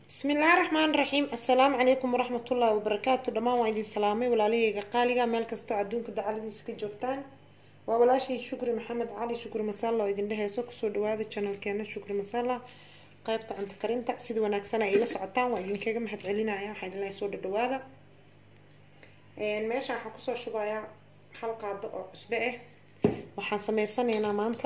bismi illaahi raxmaan raxiim assalaamu calaykum waraxmatullaahi wabarakaatu dhammaan waa idin salaamay walaalahayga qaaliga meel kastoo adduunka dacaladiisa ka joogtaan waa walaashay shukri maxamed cali shukri masalla oo idin dheheyso kusoo dhawaada janalkeena shukri masalla qeybta cunto karinta sida wanaagsan ay ila socotaan waa idinkaga mahad celinaya waxaa idin lehay soo dhadhawaada meesha waxaan kusoo shubayaa hal qaado oo cusbe ah waxaan sameysanaynaa maanta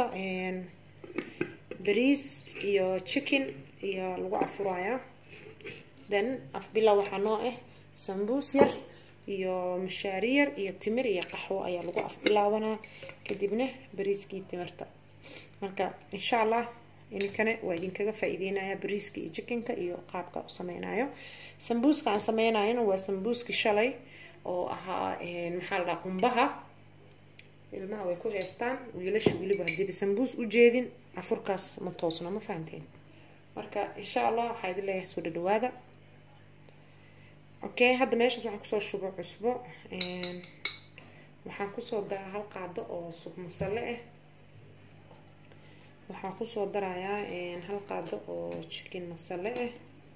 bariis iyo chicken iyo lagu afurayaa then afbilow waxaa noo ah sambuus yar iyo mashaari yar iyo timir iyo qaxwo ayaa lagu afbilaabanaa kadibna bariiskii timirta marka insha allah idinkana waa idinkaga faa-iideynaya bariiska iyo chickenka iyo qaabka u sameynayo sambuuska aan sameynayona waa sambuuski shalay oo ahaa maxaa la dhaha qumbaha ilmaha way ku heystaan wiilasha weliba hadiiba sambuus u jeedin afurkaas ma toosno ma fahanteen marka insha allah waxaa idin leeyahay soo dhadhawaada okay hadda meeshaas waxaan kusoo shubo cusbo waxaan kusoo daraa hal qaado oo sub masale ah waxaan kusoo darayaa hal qaado oo chicken masale ah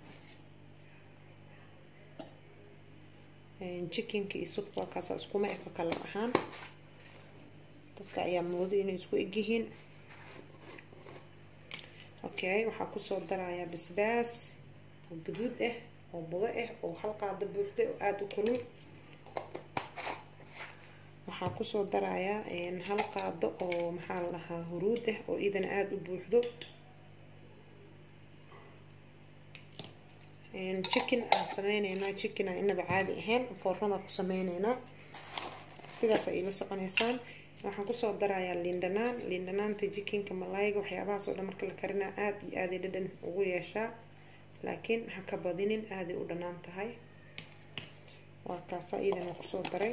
chickenka iyo subka waa kaasa iskuma eko kala ahaan dadka ayaa moodo inay isku egyihiin okay waxaa kusoo darayaa basbaas oo gaduud ah oo budo ah oo hal qaado buuxda oo aada u kulul waxaa kusoo darayaa hal qaado oo maxaa la dhahaa huruud ah oo idana aada u buuxdo chicken aan sameyneynaa chicken aan inaba caadi ahayn foornada ku sameyneynaa sidaas ay ila soconeysaan waxaan kusoo darayaa liindhanaan liindhanaanta jikinka malayga waxyaabahaas oo dhan marka la karinaa aada iyo aaday dhadhan ugu yeeshaa laakiin ha ka badinin aaday u dhanaan tahay waa kaasa iyadana kusoo daray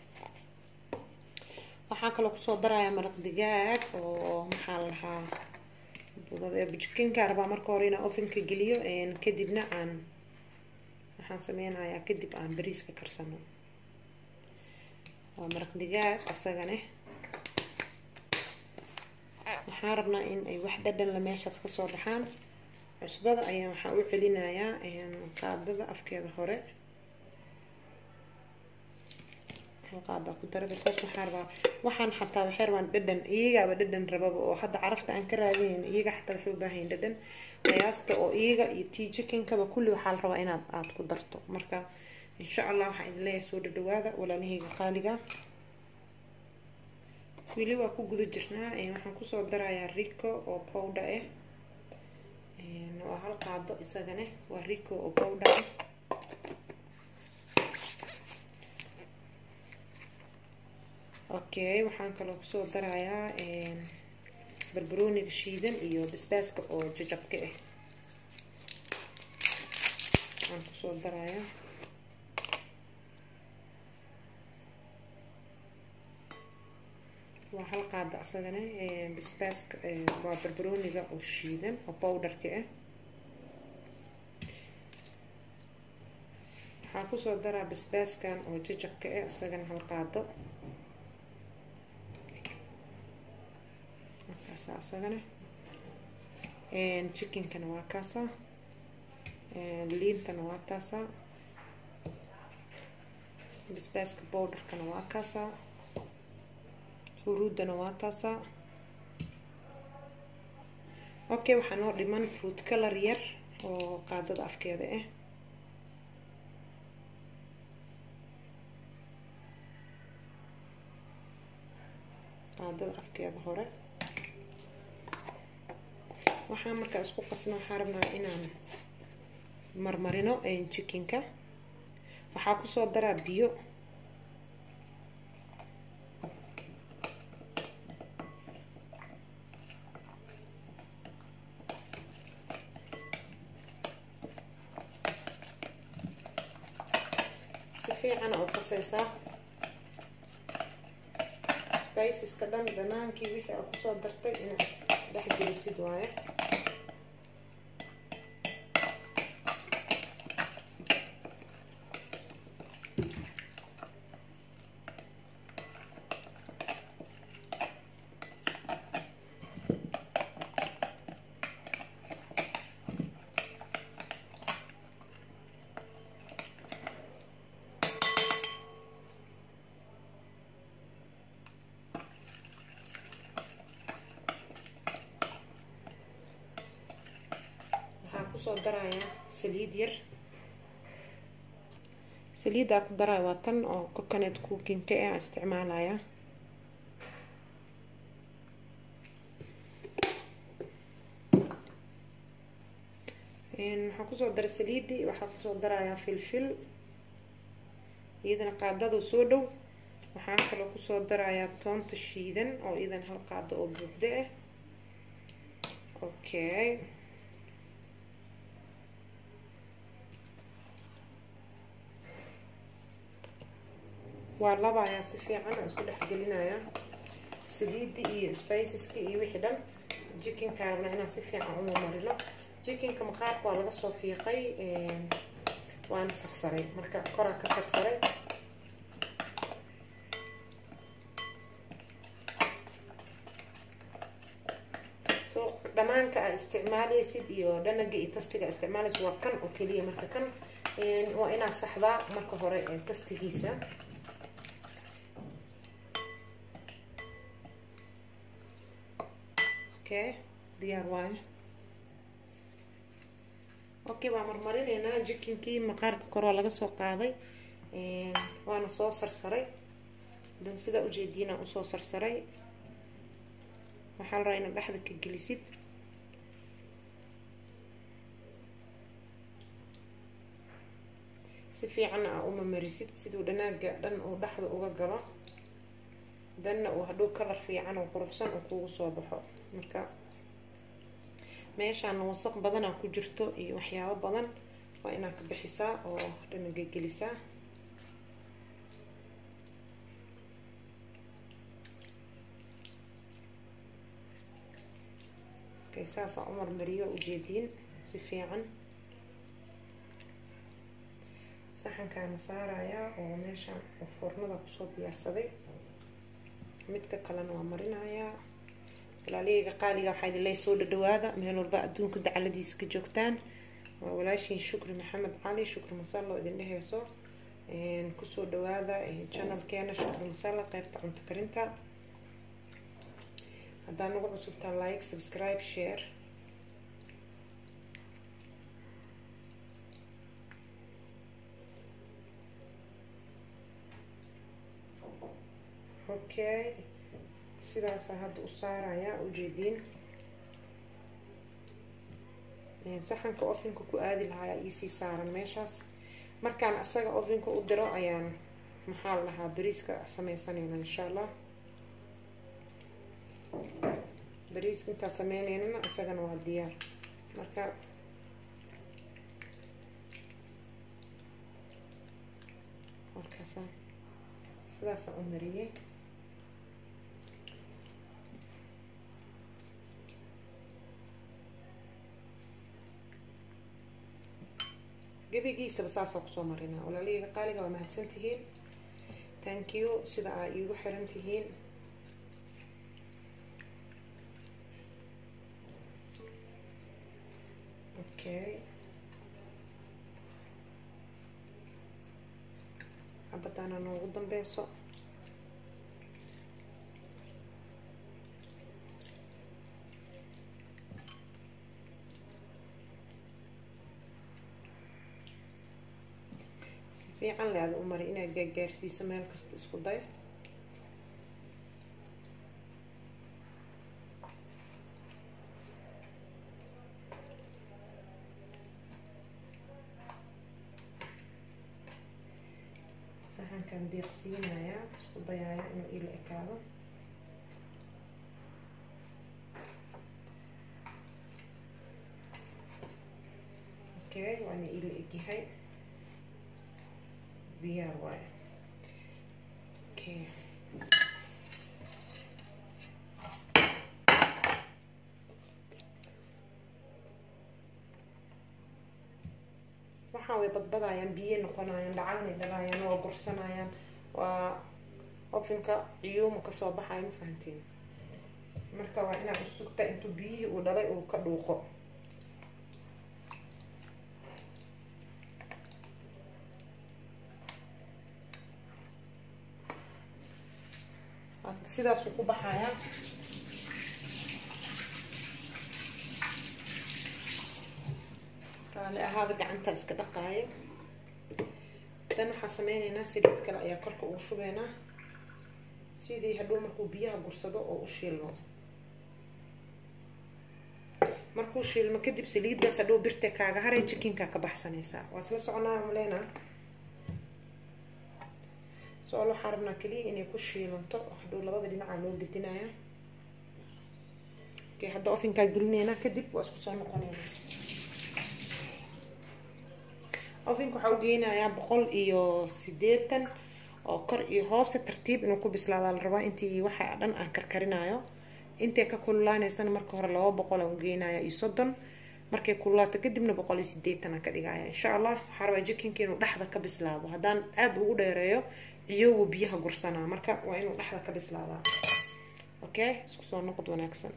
waxaan kaloo kusoo darayaa maraq digaag oo maxaa la dhahaa jikinka rabaa marka hore inaan ovenka geliyo kadibna aan waxaan sameynayaa kadib aan bariiska karsano waa maraq digaag isagane waxaan rabnaa in ay wax dhadhanla meeshaas kasoo baxaan cusbada ayaa waxaan u celinayaa qaadada afkeeda hore hal qaada ku dara bikoos waxaan rabaa waxaan xataa waxay rabaan dhadhan iyagaaba dhadhan rababa oo hadda carafta aan ka raadinayn iyaga xataa waxay u baahayin dhadhan qiyaasta oo iyaga iyo tii chickenkaba kulli waxaa la rabaa inaad aada ku darto marka insha allah waxaan idin leeyahay soo dhadhawaada walaalahayga qaaliga weli waa ku guda jirnaa waxaan kusoo darayaa rico oo powder ah waa hal qaado isagane waa rico oo powder ah okay waxaan kaloo kusoo darayaa barbarooniga shiidan iyo basbaaska oo jajabka ah waxaan kusoo darayaa waa hal qaada isagana basbaaska waa barbarooniga oo shiidan oo powderka ah waxaan kusoo daraa basbaaskan oo jajabka ah isagana hal qaado markaasa isagana chickenkana waa kaasa liintana waa taasa basbaaska powderkana waa kaasa huruudana waa taasa okay waxaa noo dhiman fruit color yar oo qaadada afkeeda ah qaadada afkeeda hore waxaan markaa isku qasno waxaa rabnaa inaan marmarino chickenka waxaa kusoo daraa biyo si fiican oo qaseysaa spiceska dhan dhanaankii wixii aa kusoo dartay inaad isdhex gelisid waaye kusoo darayaa saliid yar saliiddaa ku daraya waa tan oo coconut cookinka ee aan isticmaalaya waxaan kusoo daray saliidii waxaa kusoo darayaa filfil iyadana qaadada soo dhow waxaan kaloo kusoo darayaa toonta shiidan oo iyadan hal qaado oo buugda ah okay waa labayaa si fiican aan isku dhex gelinayaa saliidii iyo spiceska iyo wixii dhan jikinkaana inaan si fiican uma marino jikinka maqaarka waa laga soo fiiqay waana sarsaray marka koraa ka sarsaray so dhamaanka aa isticmaalaysid iyo dhanaga iyo tastiga isticmaalaysid waa kan oo keliya marka kan waa inaad saxdaa marka hore tastigiisa okay diyaar waayo okay waa marmarinaynaa jikinkii maqaarka koroo laga soo qaaday waana soo sarsaray dan sidaa ujeediinaan usoo sarsaray waxaa la rabaa inaad dhexda ka gelisid si fiicanna aa uma marisid siduu dhanaaga dhan uu dhexda uga galo danna uu hadhow kalar fiican oo quruxsan uu kugu soo baxo marka meeshaana wasaq badanaa ku jirto iyo waxyaabo badan waa inaad ka bixisaa oo dhanaga gelisaa okay saasaan u marmariyo ujeediin si fiican saxankaana saarayaa oo meeshaan foornada kusoo diyaarsaday midka kalena waa marinayaa walaaliyayga qaaliga waxaa idin lay soo dhadhawaada meel walba adduunka dacaladiisa ka joogtaan waa walaashiin shukri maxamed cali shukri masalo idin dheheyso kusoo dhawaada channelkeena shukri masala qeybta cunto karinta haddaa nagu cusubtaan like subscribe share okay sidaasaa hadda u saarayaa ujeediin saxanka ofinka ku aadi lahaa iisii saaran meeshaas markaan asaga ofinka u diro ayaan maxaa la dhahaa bariiska sameysanayna insha allah bariiska intaa sameyneynana isagana waa diyaar marka halkaasa sidaasaan u mariyey gebigiisaba saasaan kusoo marinaa walaaliyga qaaliga waa mahadsan tihiin thank you sida aa iigu xiran tihiin okay cabadaana noogu dambeyso fiican le ada u mari inaad gaagaarsiiso meel kasta isku day saxankan deeqsiinayaa isku dayaaya inuu ila ekaado okay waana ila egyahay diyaar waayo okay waxaa way badbadayaan biyo noqonayaan dhacagnay dhalaayaan waa gursanayaan waa ofinka ciyuuma kasoo baxayo ma fahantiin marka waa inaad usugta intuu biyihii uu dhalay uu ka dhuuqo sidaasuu ku baxayaa raali ahaada gacanta iska dhaqaayo dan waxaa sameyneynaa saliid kale ayaa korka ugu shubeynaa sidii hadhow markuu biyaha gursado oo u shiilmo markuu shiilmo kadib saliiddaas hadhow birta kaaga haray jikinkaa ka baxsanaysaa waa isla soconaa maleynaa so-aal waxaa rabnaa keliya inay ku shiilanto hadhow labada dhinacaa loo gedinaya okay hadda ofinkaa gelineynaa kadib waa isku soo noqoneynaa ofinka waxaa u geynayaa boqol iyo sideetan oo kor iyo hoose tartiib inuu ku bislaadaa la rabaa intii waxa dhan aan karkarinayo intay ka kululaaneysana marka hore laba boqol aan ugeynaya iyo soddon markay kululaato kadibna boqol iyo sideetan aan ka dhigaya insha allah waxaa rabaa jikinka inuu dhexda ka bislaado haddaan aada ugu dheereeyo ciyowu biyaha gursanaa marka waa inuu dhexda ka bislaadaa okay isku soo noqod wanaagsan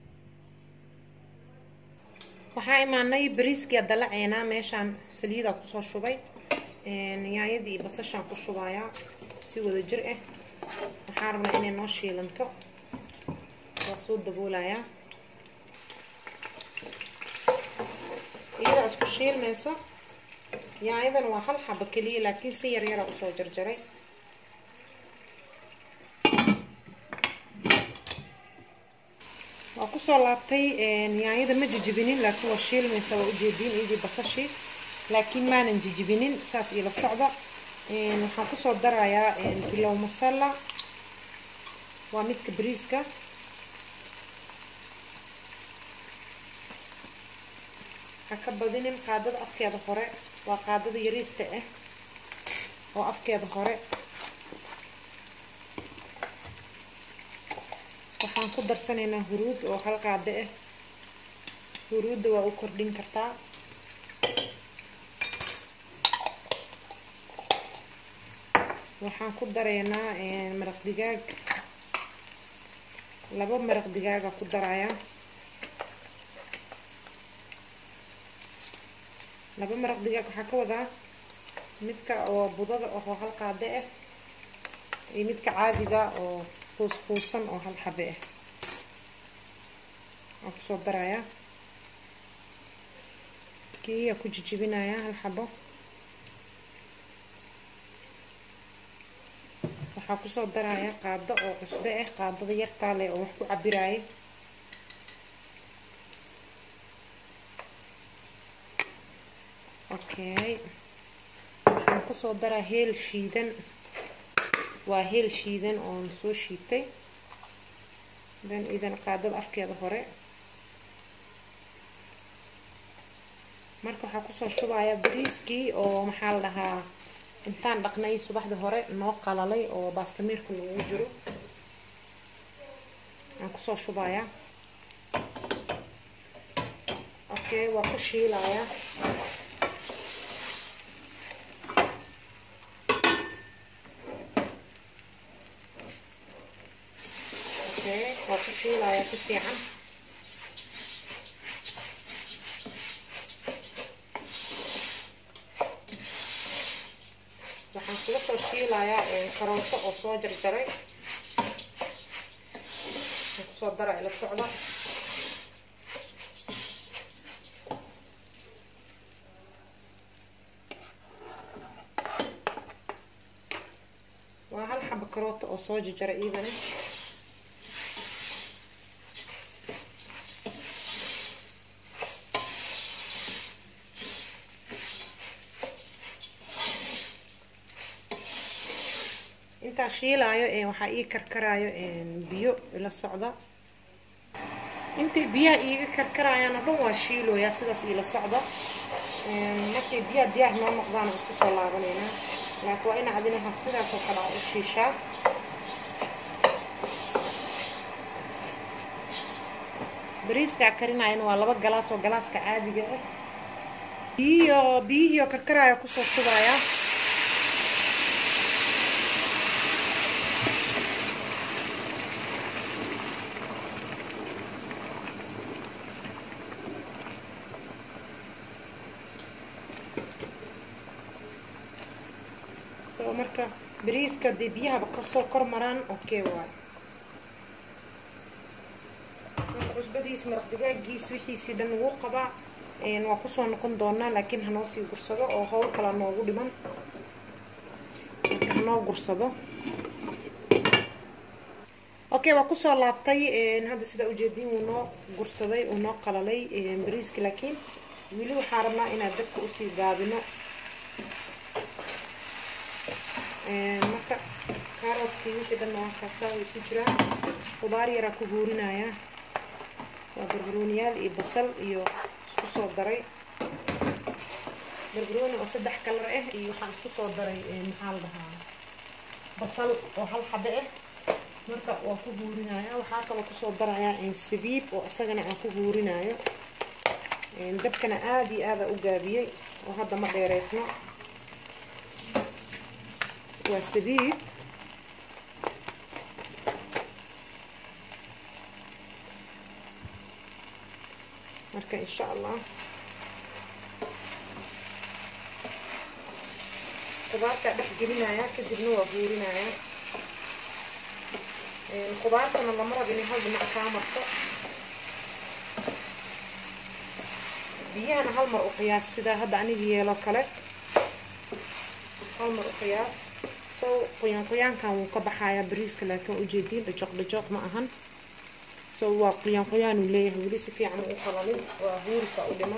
waxaa imaanay bariiskii adalaceynaa meeshaan saliidaa kusoo shubay yaanyadii iyo basashaan ku shubayaa si wada jir ah waxaa rabnaa inay noo shiilanto waa soo daboolayaa iyadaa isku shiilmayso yaanyadan waa hal xaba keliya laakiin si yar yaraa usoo jarjaray waa kusoo laabtay yaanyada ma jijibinin laakiin waa shiilmaysa waa ujeediin iyadii basashii laakiin maanan jijibinin saas ila socda waxaan kusoo darayaa bilow masala waa midka bariiska ha ka badinin qaadada afkeeda hore waa qaadada yariista ah oo afkeeda hore waxaan ku darsanaynaa huruud oo hal qaado ah huruudda waa u kordhin kartaa waxaan ku daraynaa maraq digaag laba maraq digaaga ku daraya laba maraq digaag waxaa ka wadaa midka oo budada oo hal qaade ah iyo midka caadiga oo kuuskuusan oo hal xabe ah waan kusoo darayaa kiiyaa ku jijibinayaa hal xabo waxaa kusoo darayaa qaado oo cusbe ah qaadada yartaa leh oo wax ku cabiraayay okay waxaan kusoo daraa heel shiidan waa heel shiidan oon soo shiitay dan idan qaadada afkeeda hore marka waxaa kusoo shubayaa bariiskii oo maxaa la dhahaa intaan dhaqnay subaxda hore noo qalalay oo baastamiirka lagu jiro aan kusoo shubayaa okay waa ku shiilayaa okay waa ku shiilayaa si fiican waxaan kula soo shiilayaa karooto oo soo jarjaray waxaan kusoo dara ila socda waa hal xaba karooto oo soo jarjaray iidana intaa shiilaayo waxaa ii karkaraayo biyo ila socda intay biyaha iiga karkarayaan oo dhan waa shiilooyaa sidaas iila socda markay biyaha diyaar noo noqdaan isku soo laabanaynaa laakiin waa ina adinaha sidaas oo kale aa u shiishaa bariiskaa karinayana waa laba galaas oo galaaska caadiga ah biyihiio biyihiioo karkaraayo kusoo shubayaa so marka bariiska dee biyahaba kasoo kor maraan okay waay marka cusbadiis maraq digaagiis wixiisii dhan wuu qabaa waa kusoo noqon doonaa laakiin hanoo sii gursado oo howl kala noogu dhiman marka hanoo gursado okay waa kusoo laabtay hadda sidaa ujeediin wuu noo gursaday uu noo qalalay bariiski laakiin weli waxaa rabnaa inaan dabka usii gaabino marka kaaroodkii wixii dhan waa kaasaa way ku jiraan qudaar yaraa ku huurinaya waa barbarooniyaal iyo basal iyo isku soo daray barbarooni oo saddex kalar ah iyo waxaan isku soo daray maxaa la dhahaa basal oo hal xabe ah marka waa ku huurinaya waxaa kaloo kusoo darayaa sabiib oo isagana aan ku huurinayo dabkana aada iyo aada u gaabiyey oo hadda ma dheereysno waa sabiib marka insha allah qudaartaa dhex gelinaya kadibna waa huurinaya qudaartana lama rab inay hal dhinac kaa marto biyahana hal mar u qiyaas sidaa hadda aniga yeelo kale hal mar u qiyaas so qoyaan qoyaankan wuu ka baxayaa bariiska laakiin ujeediin dhajoq dhajoq ma ahan so waa qoyaan qoyaan uu leeyahay weli si fiican u qalalin waa huurisa u dhiman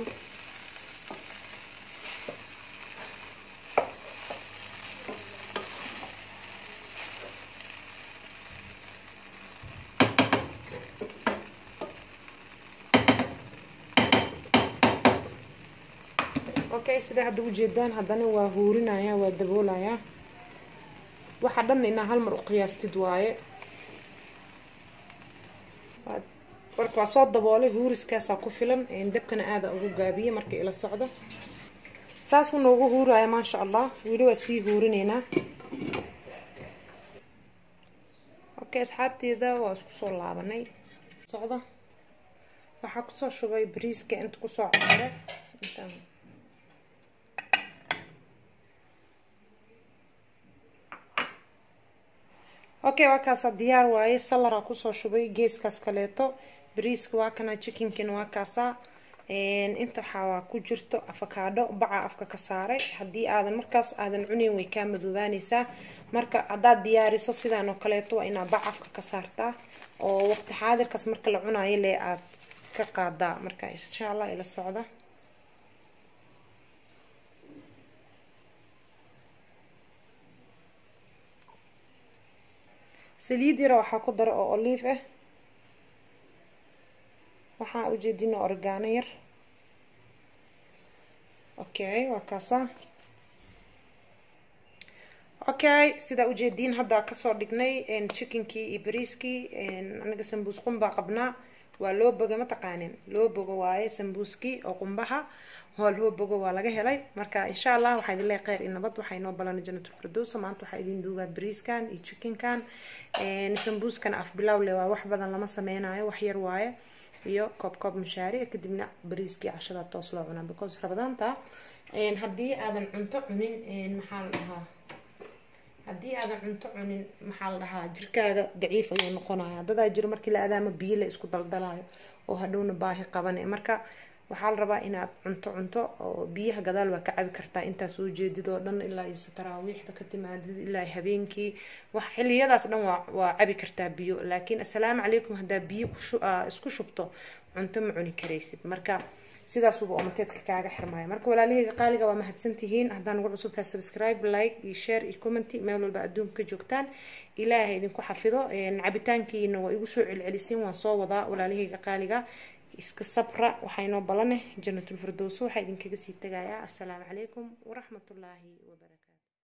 okay sida hadda ujeedaan haddana waa huurinaya waa daboolaya waxa dhan inaa hal mar u qiyaastid waaye marka waa soo daboolay huuriskaasaa ku filan dabkana aada ugu gaabiyey marka ila socdo saasuu noogu huuraya maasha allah weli waa sii huurineynaa okay asxaabteeda waa isku soo laabanay socda waxaa kusoo shubay bariiska inta kusoo codare intaan okay waa kaasa diyaar waaye salara kusoo shubay geeskaas kaleeto bariiska waa kana chickenkin waa kaasa inta waxaa ku jirto afakaadho baca afka ka saaray haddii aadan markaas aadan cuneyn way kaa madoobaaneysaa marka haddaad diyaariso sidaan oo kaleeto waa inaa bac afka ka saartaa oo waqti xaadirkaas marka la cunayo lee aad ka qaadaa marka insha allah ila socda saliid yara waxaa ku dara oo oliif ah waxaa ujeedina orgaano yar okay waa kaasa okay sidaa ujeediin hadda kasoo dhignay chickenkii iyo bariiskii anaga sambuus qumbaa qabnaa waa loo boga mataqaanin loo bogo waaye sambuuskii oo qumbaha oo loo bogo waa laga helay marka insha allah waxaa idin leeyahay kheyr iyo nabad waxaa inoo balana jannatul firdowsa maanta waxaa idin duugaa bariiskan iyo chickenkan sambuuskan af bilow le waa wax badan lama sameynayo wax yar waaye iyo koob koob mashaariic kadibna bariiskii cashada toos loo cunaa because rabadaanta haddii aadan cunto cunin maxaa la dhahaa haddii aadan cunto cunin maxaa la dhahaa jirkaaga daciif ayuu noqonaya dadaa jiro markii la adaamo biyo la isku daldalayo oo hadhowna baahi qabane marka waxaa la rabaa inaad cunto cunto oo biyaha gadaal waa ka cabi kartaa intaa soo jeedid oo dhan ilaa iyo taraawiixda ka timaadid ilaa habeenkii wax xiliyadaas dhan waa waa cabi kartaa biyo laakiin assalaamu calaykum haddaa biyo isku shubto cunto ma cuni karaysid marka sidaasuba omateedka kaaga xirmaayo marka walaalahayga qaaliga waa mahadsantihiin haddaan ugu cusubtahay subscribe like iyo share iyo commenty meel walba adduunka ka joogtaan ilaahay idinku xafido cabitaankiina waa igu soo celceliseen waan soo wadaa walaalahayga qaaliga iska sabra waxaa inoo balaneh jannatul firdowso waxaa idinkaga sii tegayaa assalaamu calaykum waraxmatullaahi wabarakaatu